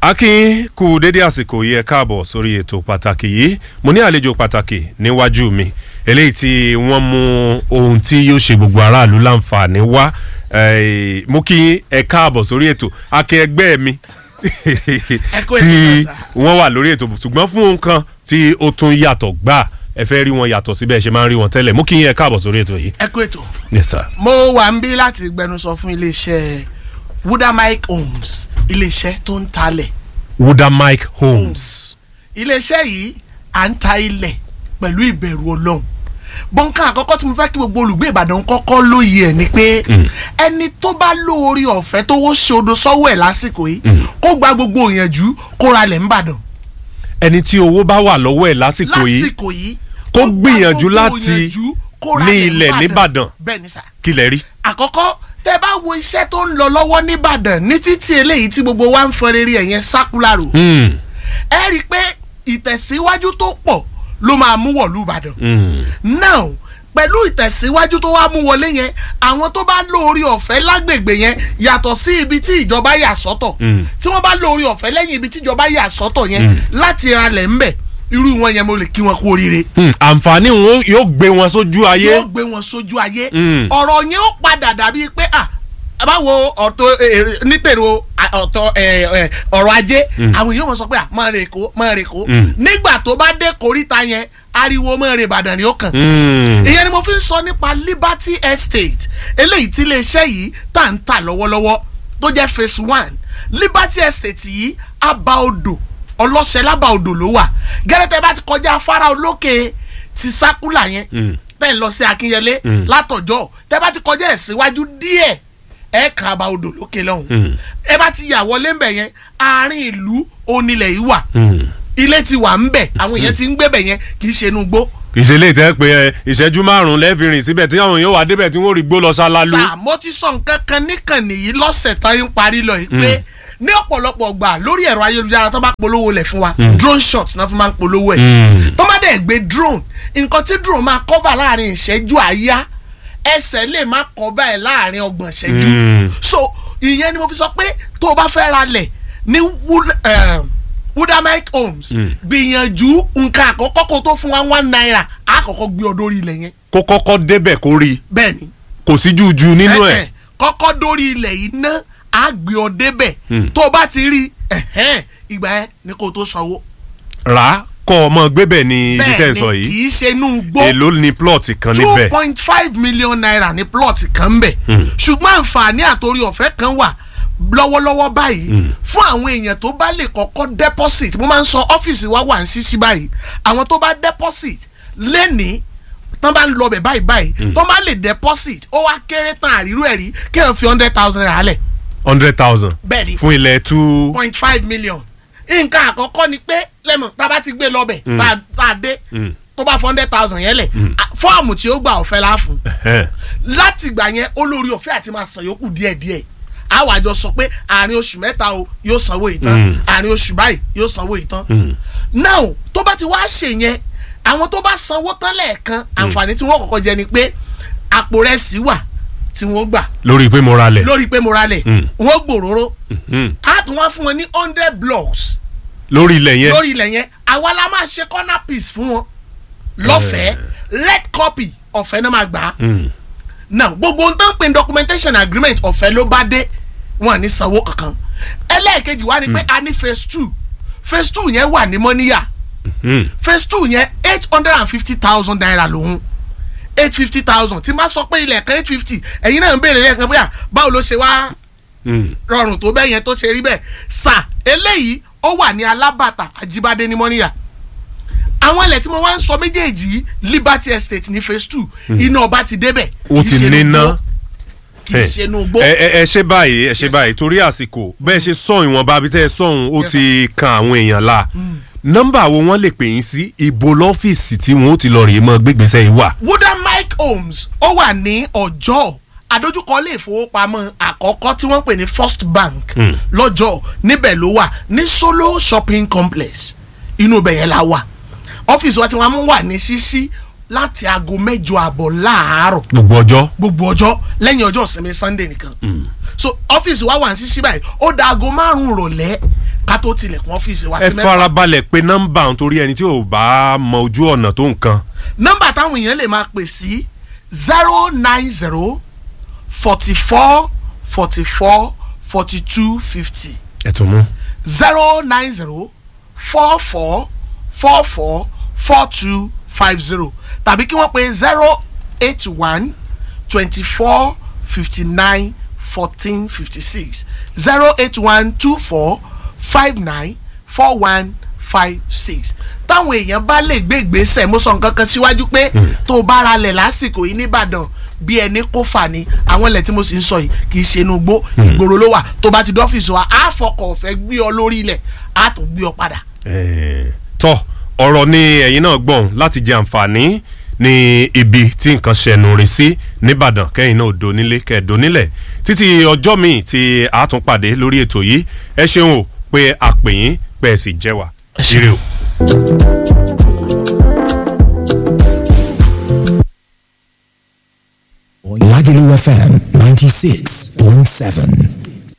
akin kú dédé àsìkò yìí ẹ káàbọ̀ sórí ètò pàtàkì yìí mo ní àlejò pàtàkì níwájú mi eléyìí tí wọ́n mú ohun tí yóò ṣe gbogbo aráàlú láǹfààní wá eh, mo kí ẹ káàbọ̀ sórí ètò akin ẹgbẹ́ mi kú ètò tí náà, sir. wọ́n wà lórí ètò ṣùgbọ́n fún ohun kan tí ó tún yàtọ̀ gbà ẹ fẹ́ rí wọn yàtọ̀ síbẹ̀ ṣe máa ń rí wọn tẹ́lẹ̀ mo kí yín ẹ káàbọ̀ sórí ètò yìí. ẹ kú ètò yes sir. mo wà ń bí láti gbẹnusọ fún iléeṣẹ́ wudamike homes iléeṣẹ́ tó ń talẹ̀ wuda mike holmes. homes iléeṣẹ́ yìí à ń ta ilẹ̀ pẹ̀lú ìbẹ̀rù ọlọ́run bọ́ńkà àkọ́kọ́ tí mo fẹ́ kí gbogbo olùgbé ìbàdàn kọ́kọ́ lóye ẹ̀ ni pé ẹni tó bá lóore ọ̀fẹ́ tó wó ṣodo sọ́wọ́ ẹ̀ lásìkò yìí kó gba gbogbo ìyànjú kó ra lẹ̀ ń bàdàn ẹni tí owó bá wà lọ́wọ́ ẹ̀ lásìkò yìí lásìkò yìí kó gba gbìyànjú gbogbo láti ìyànjú kó ra ní lẹ̀ ń ilẹ̀ nìbàdàn. bẹ́ẹ̀ ni sà kí lẹ rí. àkọ́kọ́ tẹ́ bá wo iṣẹ́ tó ń lọ lọ́wọ́ nìbàdàn ní títí eléyìí tí gbogbo wa ń fọn rere ẹ̀yẹn sákúlárò Hmm, ẹ rí i pé ìtẹ̀síwájú tó pọ̀ ló máa mú wọ̀lú ìbàdàn hmm. now pẹ̀lú ìtẹ̀síwájú tó wá mú wọlé yẹn àwọn tó bá lórí ọ̀fẹ́ lágbègbè yẹn yàtọ̀ sí ibi tí ìjọba yà sọ́tọ̀ Mm. tí wọ́n bá lórí ọ̀fẹ́ lẹ́yìn ibi tí ìjọba yà sọ́tọ̀ yẹn láti ralẹ̀ ńbẹ̀ irú wọn yẹn mo lè kí wọn kú oríire Hmm, àǹfààní wọn yóò gbé wọn sójú ayé. yóò gbé wọn sójú ayé Mm. ọ̀rọ̀ yẹn ó padà dàbí pé à báwo ọ̀tọ̀ nítèrò ọ̀tọ̀ ẹ, ẹ, ọ̀rọ̀ ajé àwọn èèyàn wọn sọ pé à máa rè kó máa rè kó Mm. nígbà tó bá dé koríta yẹn ariwo máa rè Ìbàdàn ni ó kàn Hmm, ìyẹn ni mo fi ń sọ nípa Liberty Estate eléyìí tí iléeṣẹ́ yìí tá à ń tà lọ́wọ́lọ́wọ́ tó jẹ́ phase one Liberty Estate yìí àbá odò ọlọ́sẹ̀ lábà odò ló wà gẹ́rẹ́tẹ́ bá ti kọjá afárá olókè ti sákúlà yẹn Mm. tẹ́ ń lọ sí Akínyẹlé Mm. látọ̀jọ́ tẹ́ bá ti kọjá ẹ̀ síwájú díẹ̀ ẹ̀ kàn àbá odò lókè lọ́hùn Mm. ẹ bá ti yà wọlé ń bẹ̀ yẹn àárín ìlú onílẹ̀ yìí wà hmm. ilé ti wà ń bẹ̀ àwọn èèyàn ti ń gbé bẹ̀ yẹn kì í ṣe inú gbó ìṣẹ̀lẹ̀ ìtẹ́ pé ẹ, ìṣẹ́jú márùn-ún lẹ́ẹ̀fì rìn síbẹ̀ tí àwọn èèyàn wà débẹ̀ tí wọ́n rí gbó lọ ṣálálu. sà mo ti sọ nǹkan kan níkànnì yìí lọ́sẹ̀ tán ń parí lọ yìí pé ní ọ̀pọ̀lọpọ̀ gbà lórí ẹ̀rọ ayélujára tó bá polówó lẹ̀ fún wa drone shot náà fi máa ń polówó ẹ̀ Hmm. tó má dẹ̀ gbé drone nǹkan tí drone máa cover láàrin ìṣẹ́jú àáyá ẹsẹ̀ lè má cover ẹ̀ láàrin ọgbọ̀n ìṣẹ́jú Mm. so ìyẹn ni mo fi sọ pé tó o bá fẹ́ ra lẹ̀ ní Wood- eh, Wudamike Homes gbìyànjú nǹkan àkọ́kọ́ kó tó fún wa one naira àkọ́kọ́ gbé ọ dórí ilẹ̀ yẹn kó kọ́kọ́ débẹ̀ kó rí i bẹ́ẹ̀ ni kò sí jújú nínú ẹ̀. ẹ̀hẹ̀, kọ́kọ́ dórí ilẹ̀ yìí ná á gbé ọ débẹ̀ Hmm. tó o bá ti rí ẹ̀hẹ́n, ìgbà yẹn ni kò tó sanwó. rà á kọ́ ọmọ gbébẹ̀ ni ibi tẹ́ bẹ́ẹ̀ ń sọ ni yìí. kì í ṣe inú gbó èló ni plọ̀tì kan two níbẹ̀. point five million naira ní plot kan ń bẹ̀ Hmm. ṣùgbọ́n àǹfààní àtòrí ọ̀fẹ́ kan wà lọ́wọ́lọ́wọ́ báyìí fún àwọn èèyàn tó bá lè kọ́kọ́ deposit mo máa ń sọ ọ́fíìsì wa wà ń ṣíṣí báyìí àwọn tó bá deposit lẹ́nìí tán bá ń lọ bẹ̀ báyìí báyìí tó bá lè deposit ó wá kéré tán àrírú ẹ̀rí kí wọ́n fi hundred thousand naira lẹ̀ hundred thousand bẹ́ẹ̀ ni fún ilẹ̀ two. point five million nǹkan àkọ́kọ́ ni pé lẹ́mọ̀ tá a bá ti gbé lọ́bẹ̀ tá a- tá a dé Mm. tó bá fún hundred thousand yẹn lẹ̀ a- fọ́ọ̀mù tí ó gbà ọ̀fẹ́ la fún Ẹ̀hẹ́n. láti gbà yẹn olórí ọ̀fẹ́ àti máa san yòókù díẹ̀díẹ̀ àwọn àjọ sọ pé àárín oṣù mẹ́ta o yóò sanwó ìtàn Mm. àárín oṣù báyìí yóò sanwó ìtàn Mm. now tó bá ti wá ṣe yẹn àwọn tó bá sanwó tán lẹ́ẹ̀kan àǹfààní tí wọ́n kọ́kọ́ jẹ ni pé àpò rẹ̀ sí wà tí wọ́n gbà lórí pé mo ra lẹ̀. lórí pé mo ra lẹ̀ Mm. wọ́n gbòòrò Hmm. á tún wá fún wọn ní hundred blocks lórí ilẹ̀ yẹn. lórí ilẹ̀ yẹn àwa la máa ṣe corner piece fún wọn lọ́fẹ̀ẹ́ red copy ọ̀fẹ́ náà máa gbà á Hmm. now gbogbo ohun tó ń pè ní documentation agreement ọ̀fẹ́ ló bá dé wọn ní sanwó kankan ẹlẹ́ẹ̀kejì wá ni pé a ní phase two phase two yẹn wà ní mọ́níyà Hmm. phase two yẹn eight hundred and fifty thousand naira lòun eight fifty thousand tí máa sọ pé ilẹ̀ kan eight fifty ẹ̀yin náà ń béèrè lẹ́ẹ̀kan bóyá báwo ló ṣe wá Hmm. rọrùn tó bẹ́ẹ̀ yẹn tó ṣe rí bẹ́ẹ̀ sà eléyìí ó wà ní alábàtà àjíbádé ní mọ́níyà àwọn ilẹ̀ tí mo wá ń sọ méjèèjì yìí Liberty Estate ní phase two iná ọba ti débẹ̀ ó kì í ti ṣe inú níná. gbó, kì í ṣe inú gbó ẹ ẹ ẹ ṣe báyìí ẹ ṣe báyìí torí àsìkò bẹ́ẹ̀ ṣe sọ ìwọ̀nba bí tẹ́ ẹ sọ̀hún ó Yes, ti kan àwọn èèyàn la nọ́mbà wo wọ́n lè pè yín sí ibo lọ́fíìsì tí wọ́n ó ti lọ rèé mọ́ gbégbèsè yìí wà. Wudamike Homes ó wà ní ọjọ́ àdójúkọ ilé ìfowópamọ́ àkọ́kọ́ tí wọ́n pè ní First Bank lọ́jọ́ níbẹ̀ ló wà ní Solo Shopping Complex inú ibẹ̀ yẹn la wà ọ́fíìsì wa tí wọ́n mú wà ní ṣíṣí láti aago mẹ́jọ àbọ̀ láàárọ̀ gbogbo ọjọ́. gbogbo ọjọ́ lẹ́yìn ọjọ́ ìsinmi sunday nìkan so ọ́fíìsì wa wà ní ṣíṣí báyìí ó da aago márùn-ún rọ̀lẹ́ ká tó tilẹ̀kùn ọ́fíìsì wa ẹ sí mẹ́fà farabalẹ̀ pé nọ́mbà nítorí ẹni tí ò bá mọ ojú ọ̀nà tó nǹkan nọ́mbà táwọn èèyàn lè máa pè sí zero nine zero forty four forty four forty two fifty ẹ tún mú. zero nine zero four four four four four two five zero tàbí kí wọ́n pe zero eight one twenty four fifty nine fourteen fifty six zero eight one two four five nine four one five six táwọn èèyàn bá lè gbé ìgbésẹ̀ mo sọ nǹkan kan síwájú pé tó o bá ra lẹ̀ lásìkò yìí nìbàdàn bí ẹni kó fà ní àwọn ilẹ̀ tí mo sì ń sọ yìí kì í ṣe inú igbó ìgboro ló wà tó bá ti dọ́fíìsì wa á fọkọ̀ ọ̀fẹ́ gbé ọ lórí ilẹ̀ á tún gbé ọ padà. Eh, tọ́ ọ̀rọ̀ ni ẹ̀yin náà gbọ̀n láti jẹ àǹfààní ní ibi tí nǹkan ṣẹnu rìn sí nìbàdàn kẹ́yìn náà donílé kẹ́ẹ̀dónílẹ̀ títí ọjọ́ míì tí a tún pàdé lórí ètò yìí ẹ ṣeun o pé a pè yín pé ẹ sì jẹ́ wa ire o. Lagelu FM 96.7.